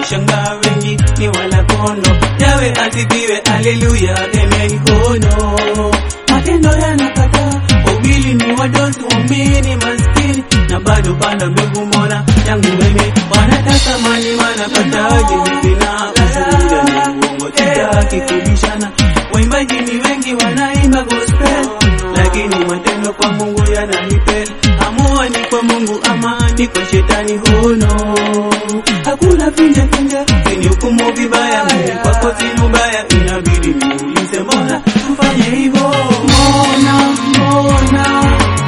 wanashangaa wengi ni wala kondo. Yawe asifiwe, haleluya, amen. Oh no, matendo yanakataa ubili ni wadosi waumini maskini na bado panda mbegu mona yangu mimi wanataka mali wanapataje hivi na ushuhuda ni uongo sitaki kubishana waimbaji ni wengi wanaimba gospel lakini matendo kwa Mungu yananipeli amua ni kwa Mungu ama ni kwa shetani huno hakuna finja finja sini hukumu vibaya mimi kwako sina ubaya inabidi niulize mbona tufanye hivyo mbona mbona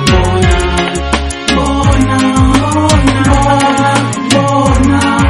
mbona mbona mbona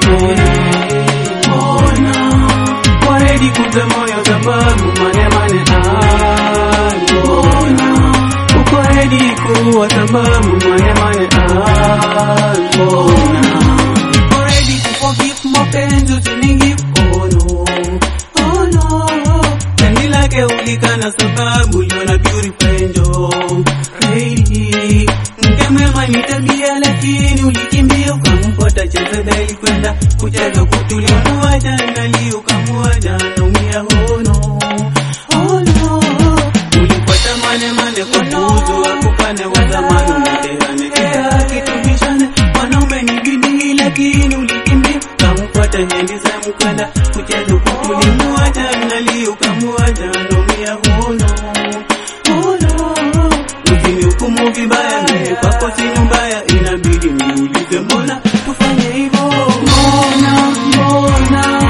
mbona waredi kuza moyo sababu mane mane ah mbona uko redi kuwa sababu mane mane ah mbona uko redi kuforgive mapenzi usinigive oh no oh no Penzi lake ulikana sababu liona purify njo Lady Mke mwema ni tabia lakini ulikimbia ukampota Jezebeli kwenda kucheza kutulia Muacha ndali ukamuacha naumia hono Hono Ulifuata mane mane kwa tuzo akupane wa zamani Mtehane kila kitubishane Wanaume ni bidii lakini ulikimbia Ukamfuata hendi sehemu kwenda kucheza kutulia Muacha ndali ukamuacha naumia hono Hono Usinihukumu vibaya mimi kwako sina mbaya inabidi niulize mbona tufanye hivyo mbona mbona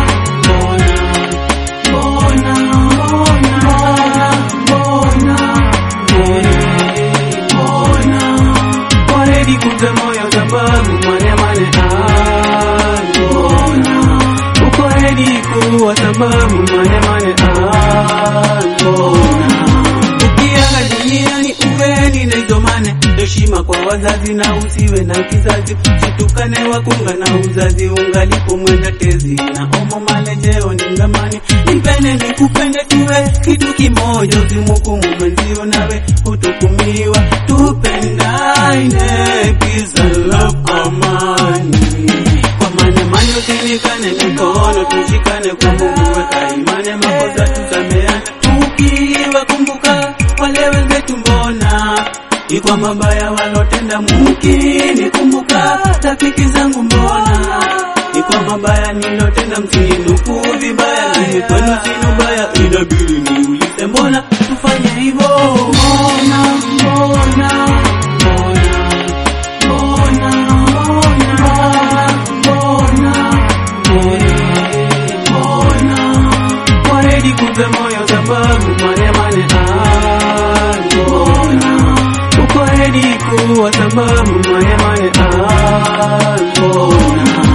mbona mbona mbona mbona mbona waredi kuza moyo sababu mane mane ah mbona uko redi kuwa sababu mane mane ah mbona ukiaga duniani uweni na izomane heshima kwa wazazi na usiwe na kizazi situkane wakunga na uzazi ungalipo mwenda tezi na omo malejeo ni ngamani nipende nikupende tuwe kitu kimoja usimukumu mwenzio nawe hutukumiwa tupendane peace and love amani kwa mane mane usinikane mikono tushikane kwa Mungu weka imani makosa tusameane tukiwa kumbuka wale wenzetu mbona ni kwa mabaya walotenda mukini kumbuka rafiki zangu mbona ni kwa mabaya nilotenda msininuku vibaya mimi kwenu sina ubaya inabidi niulize mbona tufanye hivyo mbona mbona mbona mbona mbona mbona waredi kupe moyo sababu mane mane ah mbona uko redi kuwa sababu mane mane ah mbona